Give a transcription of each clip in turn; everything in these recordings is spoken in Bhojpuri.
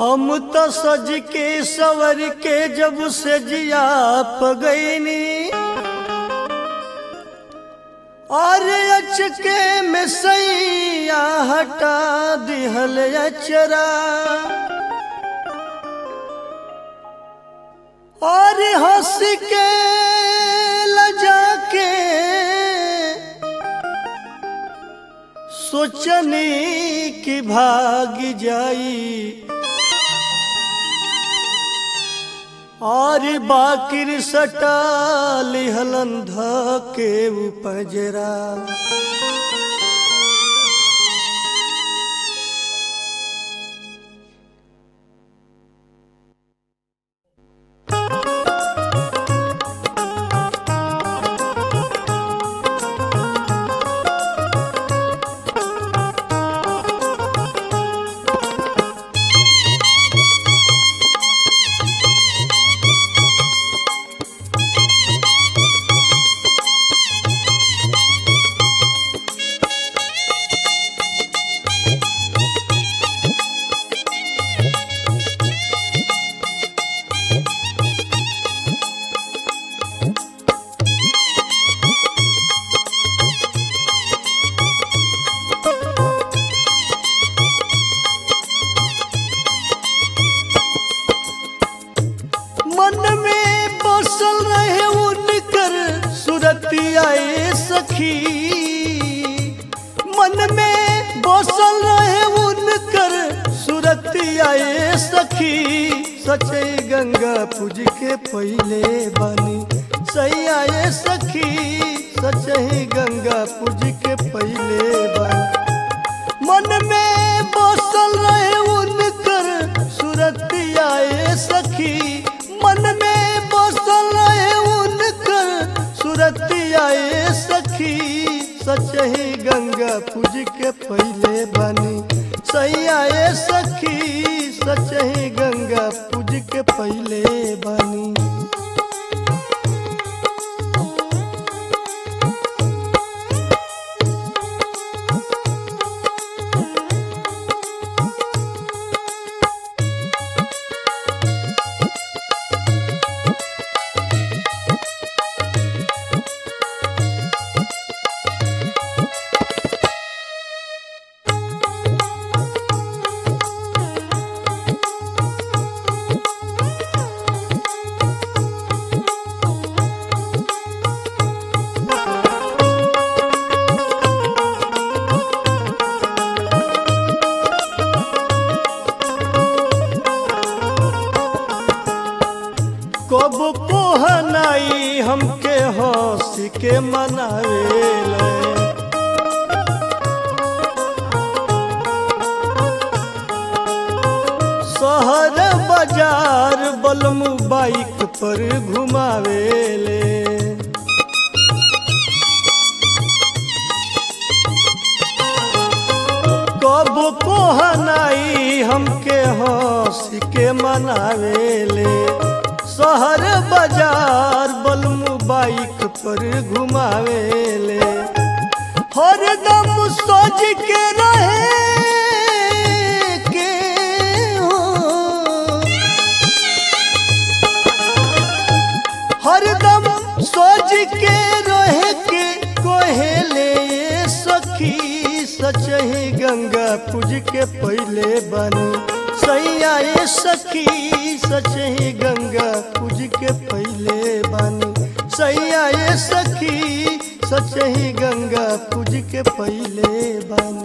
हम तो सज के सवर के जब से जिया पगैनी और अचके में सैया हटा दिहल अचरा और हंस के लजा के सोचनी कि भाग जाई और बाकिर सटा लिहलन ध के उपजरा मन में बसल रहे उनकर सुरतियाए सखी मन में बसल रहे उनकर सुरतियाए सखी सचे गंगा पूज के पहले बानी सही आए सखी सचे गंगा पूज के पहले बानी मन में बसल रहे उनकर सुरतियाए सखी मन में बसल रहे उनकर सुरतियाए सखी सचही गंगा पूज के पहले बनी सही आए सखी सचही गंगा पूज के पहले बनी कब कोहनाई हमके हंस के मनावेले शहर बाजार बलमू बाइक पर घुमावेले कब कोहनाई हमके हंस के मनावेले शहर बाजार बलमू बाइक पर घुमावेले हरदम सोच के रहे के हो हरदम सोच के रहे के कोहेले सखी सचही गंगा पूज के पहले बनी सही आए सखी सचही गंगा पूज के पहले बनी सही आए सखी सचही गंगा पूज के पहले बनी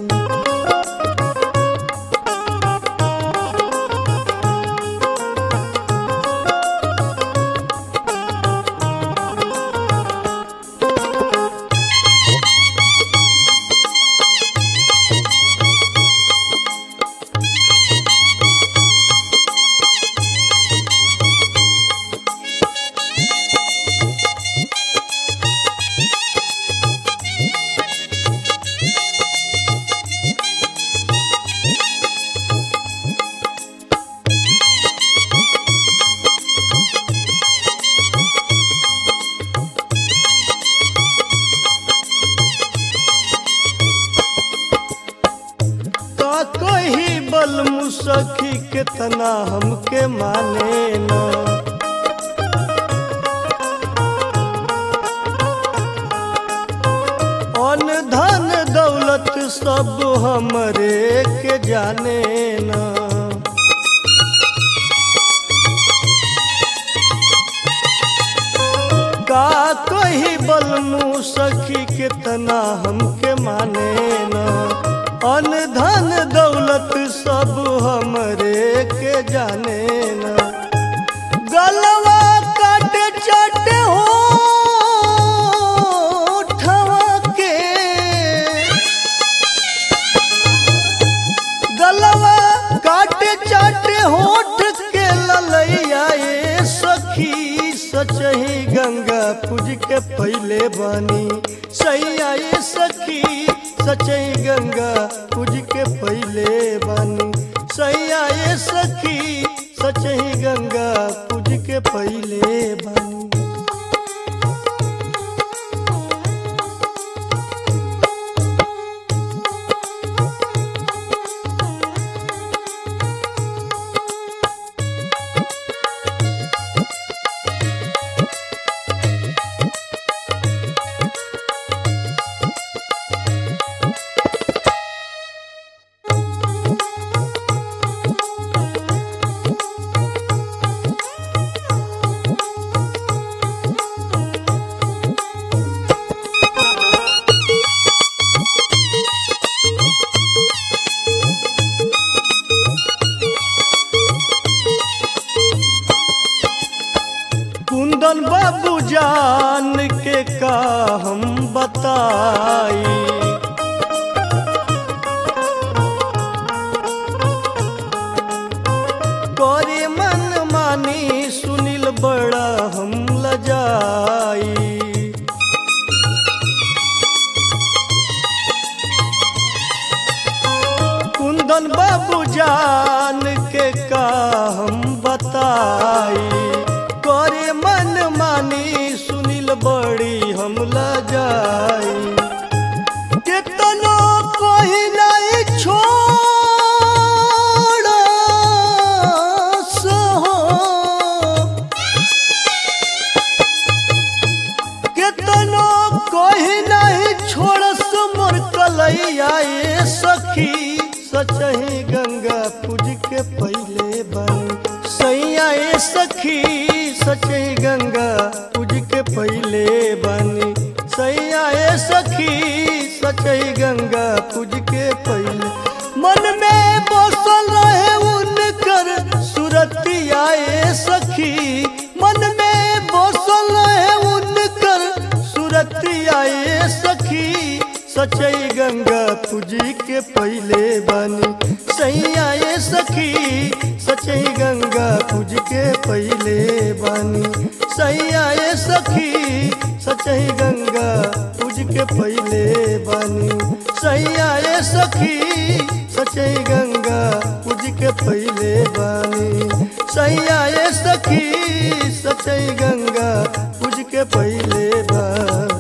कितना हमके माने ना अन धन दौलत सब हमरे के जाने ना का कही बलमू सखी कितना हमके माने ना अन धन दौलत सब हमरे के जाने ना गलवा काटे चाटे हो के गलवा काटे चाटे होठ के ललैया ए सखी सचही गंगा पूज के पहले बानी सैया ए सखी सचही गंगा पूज के पहले बानी सैया ए सखी सचही गंगा पूज के पहले बानी कुंदन बाबू जान के का हम बताई करे मन मानी सुनील बड़ा हम लजाई कुंदन बाबू जान के का हम बताई करे मन मानी सुनील बड़ी हम लजाई कितनो कोई नहीं छोड़ सहो केतनो कोई नहीं छोड़स मोर कलैया ए सखी सचही गंगा पूज के पहले बन सैया ए सखी सचही गंगा पूज के पहले बनी सैया ए सखी सचही गंगा पूज के पहले मन में बसल रहे उनकर सुरतिया ए सखी मन में बसल रहे उनकर सुरतिया ए सखी सचई गंगा पूजी के पहले बनी सैया ए सखी सचई गंगा पूज के पहले बनी सैया ए सखी सचई गंगा पूज के पहले बनी सैया ए सखी सचई गंगा पूज के पहले बनी सैया ए सखी सचई गंगा पूज के पहले बनी